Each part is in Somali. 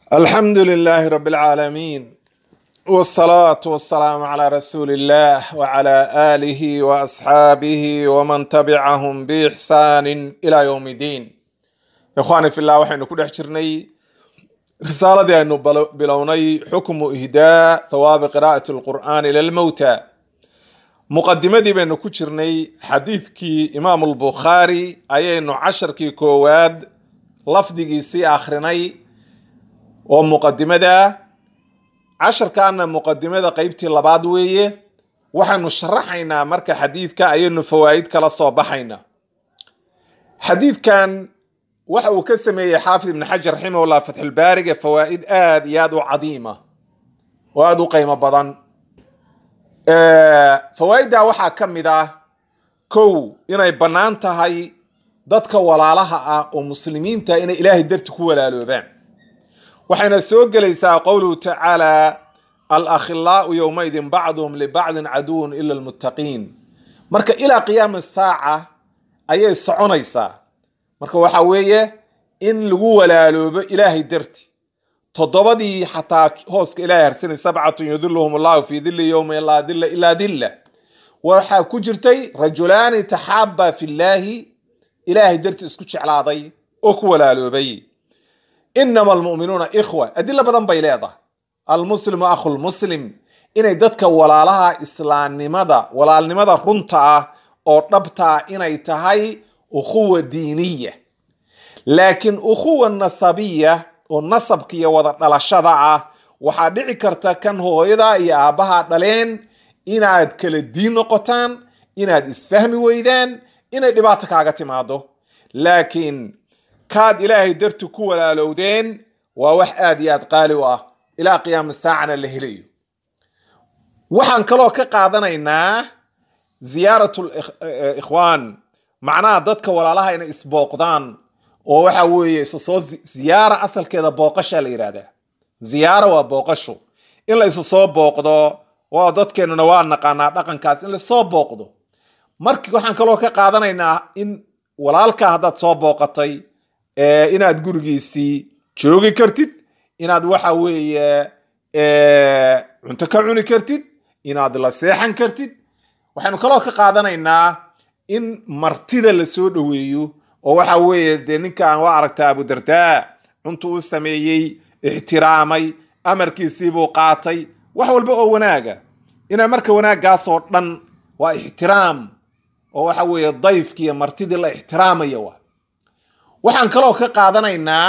الحمد لله رب العالمين والصلاة والسلام على رسول الله وعلى آله وأصحابه ومن تبعهم بإحسان إلى يوم الدين إخواني في الله وحين كل حجرني رسالة أنه بلوني حكم إهداء ثواب قراءة القرآن للموتى مقدمة دي بأنه كجرني حديث كي إمام البخاري أي أنه عشر كي كواد لفظي سي آخرني oo muqadimada casharkaana muqadimada qeybtii labaad weeye waxaanu sharaxaynaa marka xadiidka ayaynu fawaa'id kala soo baxaynaa xadiidkan waxa uu ka sameeyey xaafid ibn xajar raximahullah fatxulbaariga fawaa'id aad iyo aad u cadiima oo aada u qiimo badan fawaa'idda waxaa ka mid ah kow inay bannaan tahay dadka walaalaha ah oo muslimiinta inay ilaahay darti ku walaaloobaan waxayna soo gelaysaa qowluhu tacaala alakhilaau yowmaidin bacduhum libacdin caduwun ila almuttaqiin marka ilaa qiyaami saaca ayay soconaysaa marka waxa weeye in lagu walaaloobo ilaahay darti toddobadii xataa hooska ilahay harsanay sabcatun yudiluhum allahu fi dili yowma laa dila ilaa dilla waxaa ku jirtay rajulaani taxaaba fillaahi ilaahay darti isku jeclaaday oo ku walaaloobay inama almu'minuuna ikhwa adilo badan bay leedahay almuslimu akhu lmuslim inay dadka walaalaha islaamnimada walaalnimada runta ah oo dhabta ah inay tahay ukhuwa diiniya laakiin ukhuwa nasabiya oo nasabka iyo wada dhalashada ah waxaa dhici karta kan hooyada iyo aabbaha dhaleen inaad kala diin noqotaan inaad isfahmi weydaan inay dhibaato kaaga timaado laakiin kaad ilaahay darti ku walaalowdeen waa wax aad iyo aad qaali u ah ilaa qiyaama saacana la helayo waxaan kaloo ka qaadanaynaa ziyaarat ikhwaan macnaha dadka walaalaha inay isbooqdaan oo waxa weeye isasoo ziyaara asalkeeda booqashaa la yidhahdaa ziyaara waa booqasho in la isa soo booqdo waa dadkeenuna waa naqaanaa dhaqankaas in lasoo booqdo marki waxaan kaloo ka qaadanaynaa in walaalkaa haddaad soo booqatay inaad gurigiisii joogi kartid inaad waxa weeye cunto ka cuni kartid inaad la seexan kartid waxaynu kaloo ka qaadanaynaa in martida lasoo dhoweeyo oo waxa weeye dee ninkan waa aragtaa abudardaa cuntu u sameeyey ixtiraamay amarkiisiibuu qaatay wax walba oo wanaaga inaa marka wanaaggaasoo dhan waa ixtiraam oo waxa weeye dayfkiiyo martidii la ixtiraamaya waa waxaan kaloo ka qaadanaynaa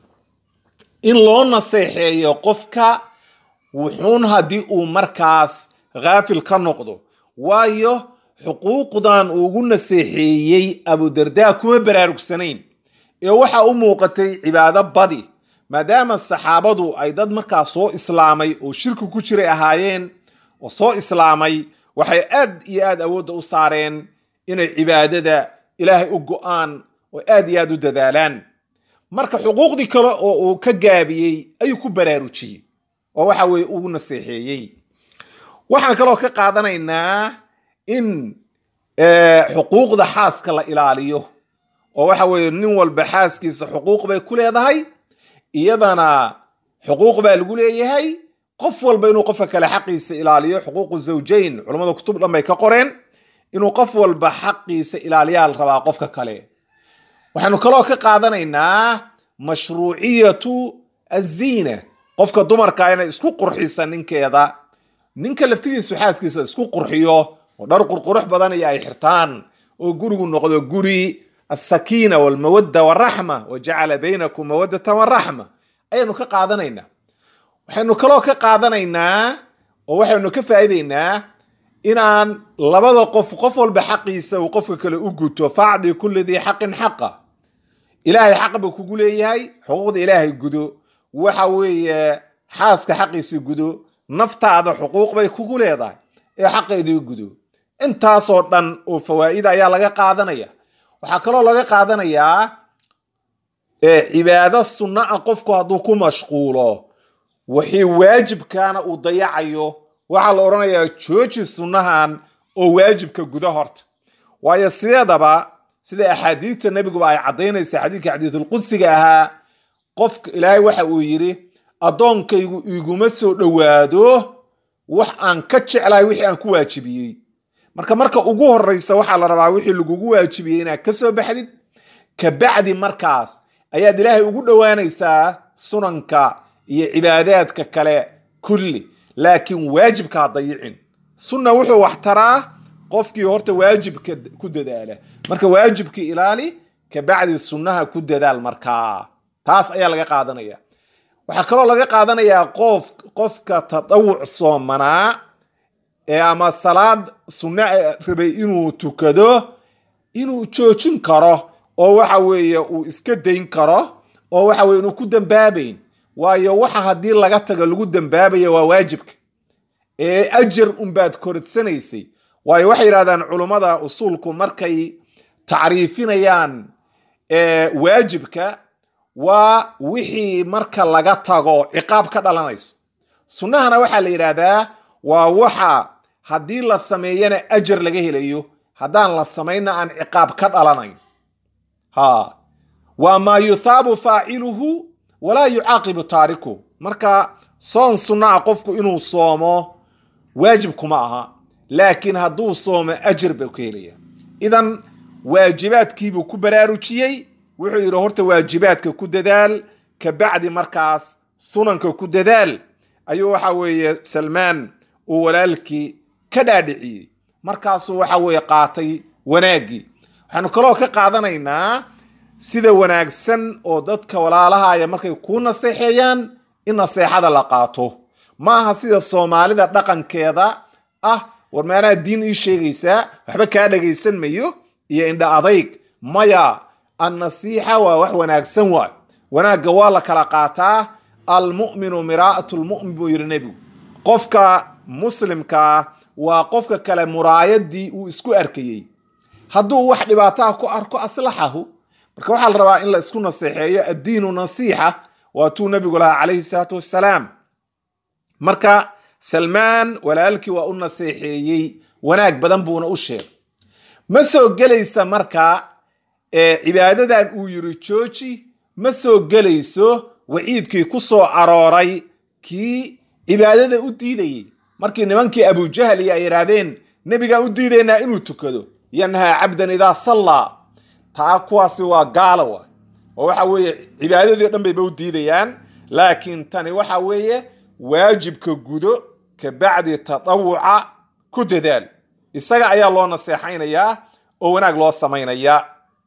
in loo naseexeeyo qofka wuxuun haddii uu markaas khaafil ka noqdo waayo xuquuqdan ugu naseexeeyey abudardaa kuma baraarugsanayn ee waxa u muuqatay cibaado badi maadaama saxaabadu ay dad markaas soo islaamay oo shirki ku jiray ahaayeen oo soo islaamay waxay aad iyo aad awoodda u saareen inay cibaadada ilaahay u go-aan oo aad iyo aad u dadaalaan marka xuquuqdii kale oo uu ka gaabiyey ayuu ku baraarujiyey oo waxa weye ugu naseexeeyey waxaan kaloo ka qaadanaynaa in xuquuqda xaaska la ilaaliyo oo waxa weye nin walba xaaskiisa xuquuq bay ku leedahay iyadana xuquuq baa lagu leeyahay qof walba inuu qofka kale xaqiisa ilaaliyo xuquuqu zawjayn culammada kutub dhan bay ka qoreen inuu qof walba xaqiisa ilaaliyaa la rabaa qofka kale waxaynu kaloo ka qaadanaynaa mashruuciyatu aziina qofka dumarka inay isku qurxisa ninkeeda ninka laftigiisu xaaskiisa isku qurxiyo oo dhar qurqurux badan iyo ay xirtaan oo gurigu noqdo guri asakiina walmawadda waraxma wa jacala baynakum mawaddatan waraxma ayaynu ka qaadanaynaa waxaynu kaloo ka qaadanaynaa oo waxaynu ka faa'iidaynaa inaan labada qof qof walba xaqiisa uu qofka kale u guto facdi kulli dii xaqin xaqa ilaahay xaq buu kugu leeyahay xuquuqda ilaahay gudo waxa weeye xaaska xaqiisa gudo naftaada xuquuq bay kugu leedahay ee xaqeedii gudo intaasoo dhan oo fawaa'ida ayaa laga qaadanaya waxaa kaloo laga qaadanayaa cibaado sunno ah qofku hadduu ku mashquulo wixii waajibkaana uu dayacayo waxaa la odhanayaa jooji sunnahan oo waajibka guda horta waayo sideedaba sida axaadiidta nebiguba ay caddaynaysa xadiidka xadiisulqudsiga ahaa qofka ilaahay waxa uu yidhi addoonkaygu iguma soo dhowaado wax aan ka jeclahay wixii aan ku waajibiyey marka marka ugu horeysa waxaa la rabaa wixii lagugu waajibiyey inaad ka soo baxdid kabacdi markaas ayaad ilaahay ugu dhowaanaysaa sunanka iyo cibaadaadka kale kulli laakiin waajibka ha dayicin sunna wuxuu wax taraa qofkii horta waajibka ku dadaala marka waajibka ilaali kabacdi sunnaha ku dadaal markaa taas ayaa laga qaadanaya waxaa kaloo laga qaadanayaa qof qofka tadawuc soomanaa ee ama salaad sunna rabay inuu tukado inuu joojin karo oo waxa weeye uu iska dayn karo oo waxa weye inuu ku dambaabayn waayo waxa haddii laga tago lagu dambaabaya waa waajibka ee ajar unbaad koridsanaysay waayo waxay yidhahdaan culummada usuulku markay tacriifinayaan waajibka waa wixii marka laga tago ciqaab ka dhalanayso sunnahana waxaa la yidhaahdaa waa waxa haddii la sameeyana ajar laga helayo haddaan la samaynna aan ciqaab ka dhalanayn ha waa maa yuthaabu faaciluhu walaa yucaaqibu taariku marka soon sunna a qofku inuu soomo waajib kuma aha laakiin hadduu soomo ajar buu ka helaya idan waajibaadkiibuu ku baraarujiyey wuxuu yidhi horta waajibaadka ku dadaal kabacdi markaas sunanka ku dadaal ayuu waxa weeye salmaan uu walaalkii ka dhaadhiciyey markaasuu waxa weeye qaatay wanaaggii waxaanu kaloo ka qaadanaynaa sida wanaagsan oo dadka walaalahaya markay kuu naseexeeyaan in naseexada la qaato ma aha sida soomaalida dhaqankeeda ah war maanaa diin ii sheegaysaa waxba kaa dhagaysan mayo iyo indha adayg maya annasiixa waa wax wanaagsan waay wanaagga waa la kala qaataa almu'minu miraa'atu lmu'min buu yidhi nebigu qofka muslimkaa waa qofka kale muraayadii uu isku arkayey hadduu wax dhibaataha ku arko aslaxahu marka waxaa la rabaa in la isku naseexeeyo addiinu nasiixa waatuu nebigu lahaa calayhi salaatu wassalaam marka salmaan walaalkii waa u naseexeeyey wanaag badan buuna u sheegay ma soo gelaysa marka cibaadadan uu yiri jooji ma soo gelayso waciidkii ku soo arooray kii cibaadada u diidayey markii nimankii abujahal iyo ay yidhaahdeen nebigaan u diidaynaa inuu tukado yanhaa cabdan idaa sallaa taa kuwaasi waa gaala wa oo waxa weeye cibaadadii o dhan bayba u diidayaan laakiin tani waxa weeye waajibka gudo kabacdi tatawuca ku dadaal isaga ayaa loo naseexaynayaa oo wanaag loo samaynayaa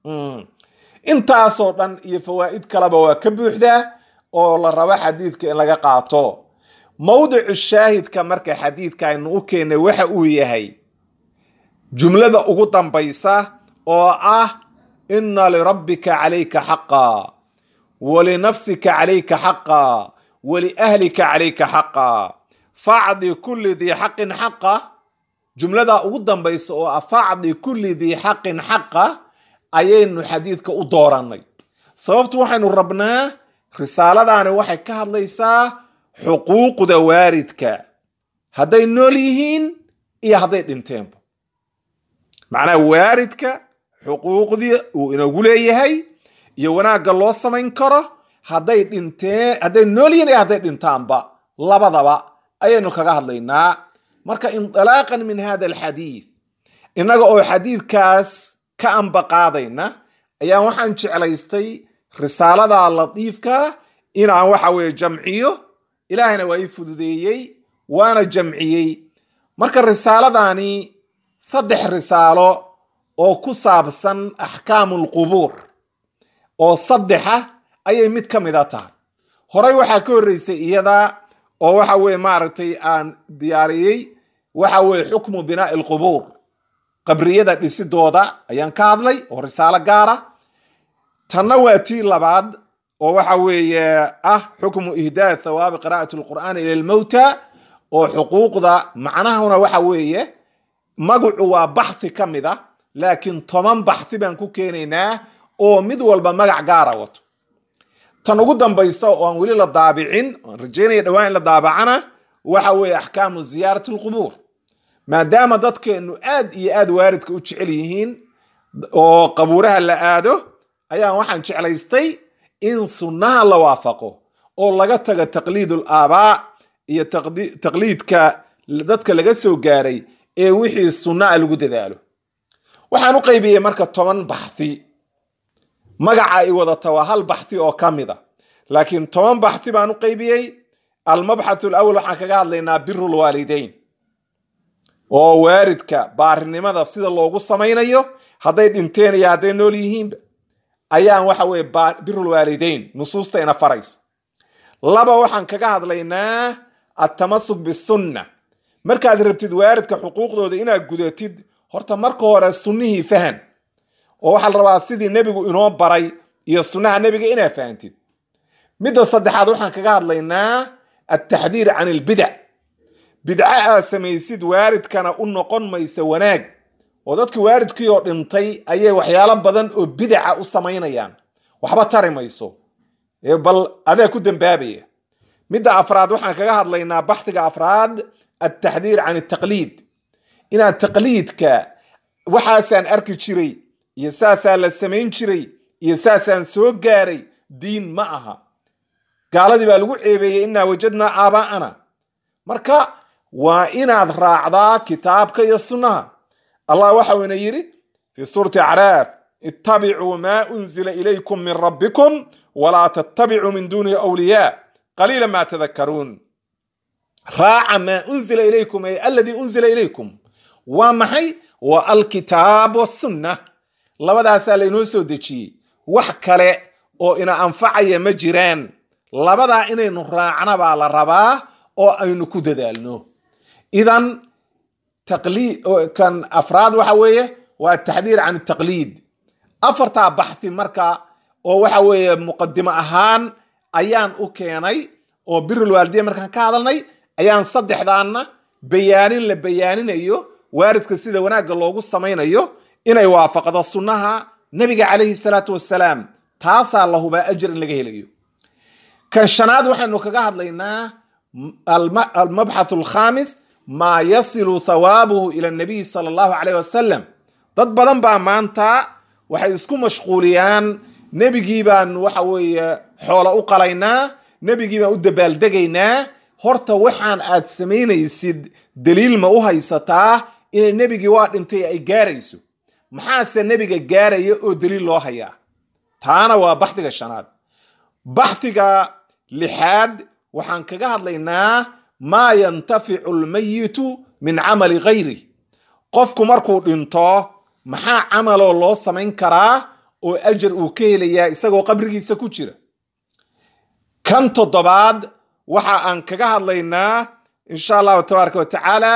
intaasoo dhan iyo fawaa'id kaleba waa ka buuxdaa oo la rabo xadiidka in laga qaato mawdicu shaahidka marka xadiidka aynu u keennay waxa uu yahay jumlada ugu dambaysa oo ah ina lirabbika calayka xaqa walinafsika calayka xaqa waliahlika calayka xaqa facdi kulli dii xaqin xaqa jumlada ugu dambaysa oo ah facdi kulli dii xaqin xaqa ayaynu xadiidka u doorannay sababtu waxaynu rabnaa risaaladaani waxay ka hadlaysaa xuquuqda waaridka hadday nool yihiin iyo hadday dhinteenba macnaha waaridka xuquuqdii uu inagu leeyahay iyo wanaagga loo samayn karo hadday dhinteen hadday nool yihiin iyo hadday dhintaanba labadaba ayaynu kaga hadlaynaa marka indilaaqan min hada alxadiid innaga oo xadiidkaas ka ambaqaadayna ayaa waxaan jeclaystay risaalada latiifka inaan waxa weeye jamciyo ilaahayna waa ii fududeeyey waana jamciyey marka risaaladani saddex risaalo oo ku saabsan axkaamu lqubuur oo saddexa ayay mid ka mida tahay horey waxaa ka horreysay iyada oo waxa weye maaragtay aan diyaariyey waxa weye xukmu binaa'i alqubuur qabriyada dhisidooda ayaan ka hadlay oo risaalo gaara tanna waa tii labaad oo waxa weeye ah xukmu ihdaa thawaabi qira'ati alqur'aani ila lmowta oo xuquuqda macnahuna waxa weeye magacu waa baxthi ka mid a laakiin toban baxthi baan ku keenaynaa oo mid walba magac gaara wato tan ugu dambaysa oo aan weli la daabicin oan rajeynaya dhawaan in la daabacana waxa weeye axkaamu ziyaarati alqubuur maadaama dadkeennu aad iyo aad waaridka u jecel yihiin oo qabuuraha la aado ayaan waxaan jeclaystay in sunnaha la waafaqo oo laga taga taqliidul aabaa iyo taqliidka dadka laga soo gaaray ee wixii sunna a lagu dadaalo waxaan u qaybiyey marka toban baxthi magaca ay wadata waa hal baxthi oo ka mid a laakiin toban baxthi baan u qaybiyey almabxathu alawal waxaan kaga hadlaynaa birul waalideyn oo waaridka baarinimada sida loogu samaynayo hadday dhinteen iyo hadday nool yihiinba ayaan waxa weye birul waalideyn nusuusta ina faraysa laba waxaan kaga hadlaynaa atamasuk bisunna markaad rabtid waaridka xuquuqdooda inaad gudatid horta marka hore sunnihii fahan oo waxaa la rabaa sidii nebigu inoo baray iyo sunnaha nebiga inaad fahantid midda saddexaad waxaan kaga hadlaynaa altaxdiir can ilbidac bidca aad samaysid waaridkana u noqon maysa wanaag oo dadkii waaridkii oo dhintay ayay waxyaalo badan oo bidaca u samaynayaan waxba tari mayso bal adaa ku dambaabaya midda afraad waxaan kaga hadlaynaa baxdiga afraad altaxdiir can altaqliid inaad taqliidka waxaasaan arki jiray iyo saasaa la samayn jiray iyo saasaan soo gaaray diin ma aha gaaladii baa lagu ceebeeyey inaa wajadnaa aabaa'ana marka waa inaad raacdaa kitaabka iyo sunnaha allah waxau ina yidhi fii suurati acraaf ittabicuu maa unzila ilaykum min rabbikum walaa tattabicuu min duunihi awliyaa qaliila maa tadakaruun raaca maa unzila ilaykum ay aladii unzila ilaykum waa maxay waa alkitaab wasunna labadaasaa laynoo soo dejiyey wax kale oo ina anfacaya ma jiraan labadaa inaynu raacna baa la rabaa oo aynu ku dadaalno idan kan afraad waxa weeye waa taxdiir can taqliid afartaa baxthi marka oo waxa weeye muqadimo ahaan ayaan u keenay oo birul waalidiya markaan ka hadalnay ayaan saddexdaanna bayaanin la bayaaninayo waaridka sida wanaagga loogu samaynayo inay waafaqdo sunnaha nabiga calayhi salaatu wasalaam taasaa la hubaa ajir in laga helayo kan shanaad waxaynu kaga hadlaynaa almabxath alkhamis maa yasilu thawaabuhu ila nabiyi sala allahu caleyh wasalam dad badan baa maanta waxay isku mashquuliyaan nebigii baan waxa weeye xoolo u qalaynaa nebigii baan u dabaaldegaynaa horta waxaan aad samaynaysid daliil ma u haysataa inay nebigii waa dhintay ay gaarayso maxaase nebiga gaaraya oo daliil loo hayaa taana waa baxdiga shanaad baxdiga lixaad waxaan kaga hadlaynaa maa yantaficu lmayitu min camali gayri qofku markuu dhinto maxaa camaloo loo samayn karaa oo ajar uu ka helayaa isagoo qabrigiisa ku jira kan toddobaad waxa aan kaga hadlaynaa insha allahu tabaaraka wa tacaala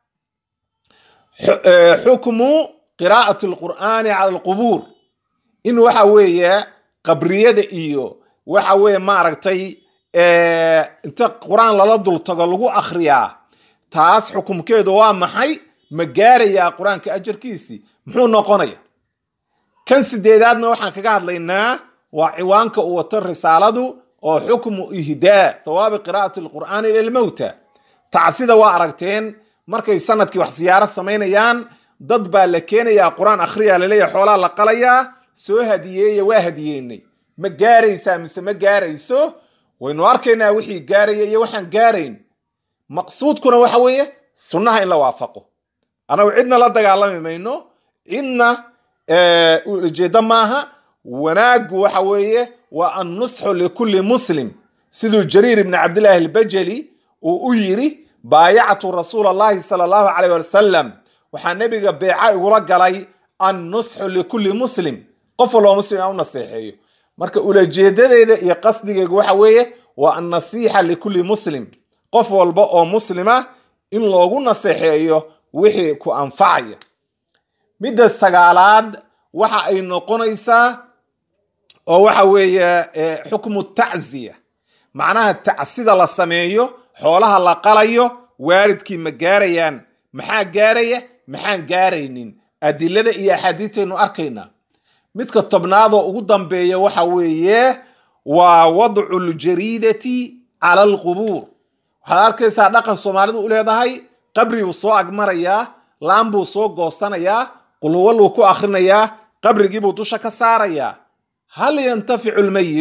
xukmu qiraa'ati alqur'aani cala alqubuur in waxa weeye qabriyada iyo waxa weeye maaragtay inta qur-aan lala dultago lagu akhriyaa taas xukumkeedu waa maxay ma gaarayaa qur-aanka ajarkiisii muxuu noqonaya kan sideedaadna waxaan kaga hadlaynaa waa ciwaanka uu wato risaaladu oo xukmu ihdaa thawaabi qiraa'ati alqur'aani ila lmowta tacsida waa aragteen markay sanadkii wax siyaaro samaynayaan dad baa la keenayaa qur-aan akhriyaa laleeyahay xoolaa la qalayaa soo hadiyeeya waa hadiyeynay ma gaaraysaa mise ma gaarayso waynu arkaynaa wixii gaaraya iyo waxaan gaarayn maqsuudkuna waxa weeye sunnaha in la waafaqo anagu cidna la dagaalami mayno cidna ujeeddo maaha wanaaggu waxa weeye waa annusxu likulli muslim siduu jariir ibni cabdillaahi albajali uu u yidhi baayactu rasuula allahi sala allahu caleyh wasalam waxaa nebiga beeca igula galay annusxu likulli muslim qof walba muslim aan u naseexeeyo marka ulajeedadeeda iyo qasdigeegu waxa weeye waa annasiixa likulli muslim qof walba oo muslima in loogu naseexeeyo wixii ku anfacaya midda sagaalaad waxa ay noqonaysaa oo waxa weeye xukmu tacziya macnaha tacsida la sameeyo xoolaha la qalayo waaridkii ma gaarayaan maxaa gaaraya maxaan gaaraynin adilada iyo axaadiistaynu arkaynaa midka tobnaadoo ugu dambeeya waxa weeye waa wadcu ljariidati cala alqubuur waxaad arkaysaa dhaqan soomaalidu u leedahay qabri buu soo agmarayaa laan buu soo goosanayaa qulwalluu ku akhrinayaa qabrigiibuu dusha ka saarayaa hal yantaficu lmayit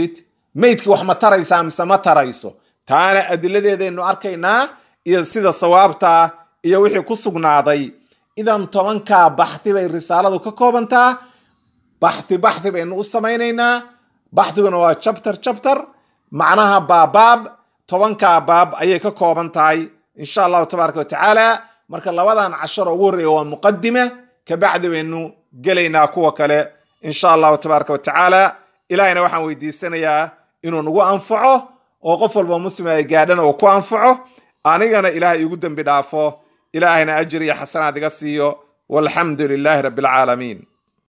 meydkii wax ma taraysaa mise ma tarayso taana adiladeedaynu arkaynaa iyo sida sawaabtaa iyo wixii ku sugnaaday idan tobankaa baxthi bay risaaladu ka koobantaa baxthi baxthi baynu u samaynaynaa baxthiguna waa chapter chapter macnaha baabaab tobankaa baab ayay ka kooban tahay insha allahu tabaaraka watacaala marka labadan casharo ugu horreeya waa muqadime kabacdi baynu gelaynaa kuwa kale insha allahu tabaaraka watacaala ilahayna waxaan weydiisanayaa inuu nagu anfaco oo qof walba muslima ay gaadhana uu ku anfaco anigana ilaahay igu dembi dhaafo ilaahayna ajir iyo xasanaad iga siiyo walxamdu lilaahi rabbi alcaalamiin